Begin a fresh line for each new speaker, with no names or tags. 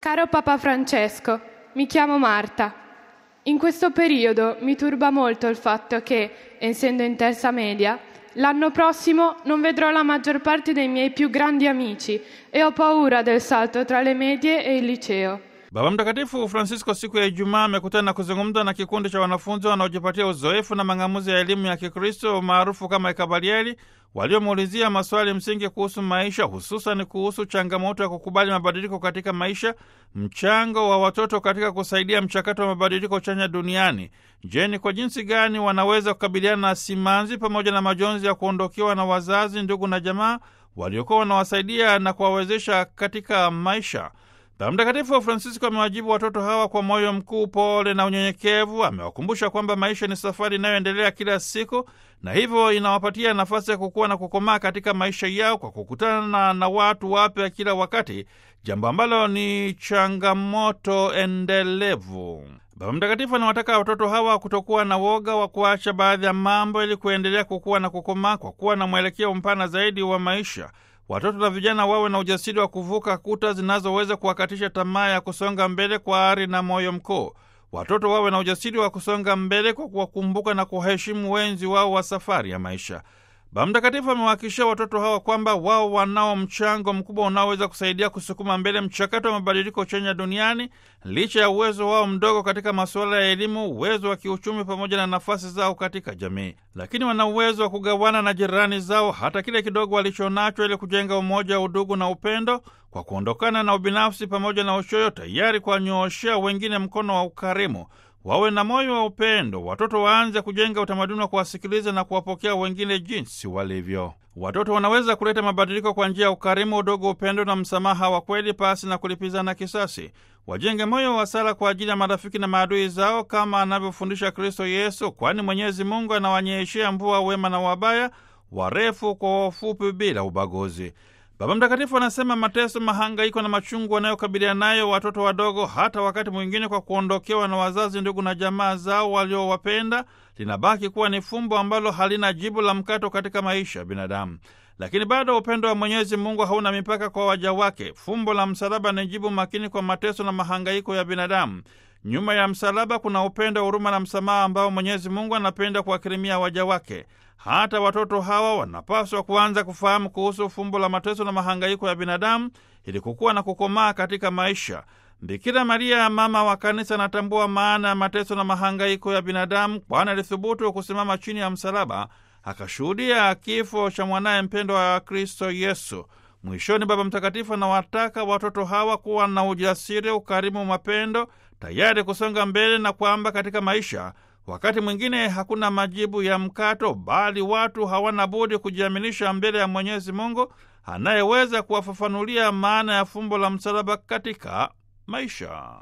Caro Papa Francesco, mi chiamo Marta. In questo periodo mi turba molto il fatto che, essendo in terza media, l'anno prossimo non vedrò la maggior parte dei miei più grandi amici e ho paura del salto tra le medie e il liceo.
Baba Mtakatifu Francisco siku ya Ijumaa amekutana na kuzungumza na kikundi cha wanafunzi wanaojipatia uzoefu na mang'amuzi ya elimu ya Kikristo maarufu kama Ekabalieli, waliomuulizia maswali msingi kuhusu maisha, hususan kuhusu changamoto ya kukubali mabadiliko katika maisha, mchango wa watoto katika kusaidia mchakato wa mabadiliko chanya duniani. Je, ni kwa jinsi gani wanaweza kukabiliana na simanzi pamoja na majonzi ya kuondokewa na wazazi, ndugu na jamaa waliokuwa wanawasaidia na kuwawezesha katika maisha? Baba Mtakatifu Francisco amewajibu watoto hawa kwa moyo mkuu, pole na unyenyekevu. Amewakumbusha kwamba maisha ni safari inayoendelea kila siku, na hivyo inawapatia nafasi ya kukua na kukomaa katika maisha yao kwa kukutana na watu wapya kila wakati, jambo ambalo ni changamoto endelevu. Baba Mtakatifu anawataka watoto hawa kutokuwa na woga wa kuacha baadhi ya mambo ili kuendelea kukua na kukomaa kwa kuwa na mwelekeo mpana zaidi wa maisha. Watoto na vijana wawe na ujasiri wa kuvuka kuta zinazoweza kuwakatisha tamaa ya kusonga mbele kwa ari na moyo mkuu. Watoto wawe na ujasiri wa kusonga mbele kwa kuwakumbuka na kuwaheshimu wenzi wao wa safari ya maisha. Baba Mtakatifu amewahakikishia watoto hawa kwamba wao wanao mchango mkubwa unaoweza kusaidia kusukuma mbele mchakato wa mabadiliko chanya duniani, licha ya uwezo wao mdogo katika masuala ya elimu, uwezo wa kiuchumi, pamoja na nafasi zao katika jamii. Lakini wana uwezo wa kugawana na jirani zao hata kile kidogo walichonacho, ili kujenga umoja, udugu na upendo, kwa kuondokana na ubinafsi pamoja na uchoyo, tayari kuwanyooshea wengine mkono wa ukarimu. Wawe na moyo wa upendo. Watoto waanze kujenga utamaduni wa kuwasikiliza na kuwapokea wengine jinsi walivyo. Watoto wanaweza kuleta mabadiliko kwa njia ya ukarimu, udogo, upendo na msamaha wa kweli, pasi na kulipizana kisasi. Wajenge moyo wa sala kwa ajili ya marafiki na maadui zao, kama anavyofundisha Kristo Yesu, kwani Mwenyezi Mungu anawanyeshea mvua wema na wabaya, warefu kwa wafupi, bila ubaguzi. Baba Mtakatifu anasema mateso, mahangaiko na machungu wanayokabiliana nayo watoto wadogo, hata wakati mwingine kwa kuondokewa na wazazi, ndugu na jamaa zao waliowapenda, linabaki kuwa ni fumbo ambalo halina jibu la mkato katika maisha ya binadamu. Lakini bado upendo wa Mwenyezi Mungu hauna mipaka kwa waja wake. Fumbo la msalaba ni jibu makini kwa mateso na mahangaiko ya binadamu. Nyuma ya msalaba kuna upendo, huruma na msamaha ambao Mwenyezi Mungu anapenda kuwakirimia waja wake. Hata watoto hawa wanapaswa kuanza kufahamu kuhusu fumbo la mateso na mahangaiko ya binadamu ili kukuwa na kukomaa katika maisha. Bikira Maria, mama wa Kanisa, anatambua maana ya mateso na mahangaiko ya binadamu, kwani alithubutu kusimama chini ya msalaba akashuhudia kifo cha mwanaye mpendwa wa Kristo Yesu. Mwishoni, Baba Mtakatifu anawataka watoto hawa kuwa na ujasiri, ukarimu, mapendo, tayari kusonga mbele na kwamba katika maisha wakati mwingine hakuna majibu ya mkato, bali watu hawana budi kujiaminisha mbele ya Mwenyezi Mungu anayeweza kuwafafanulia maana ya fumbo la msalaba katika maisha.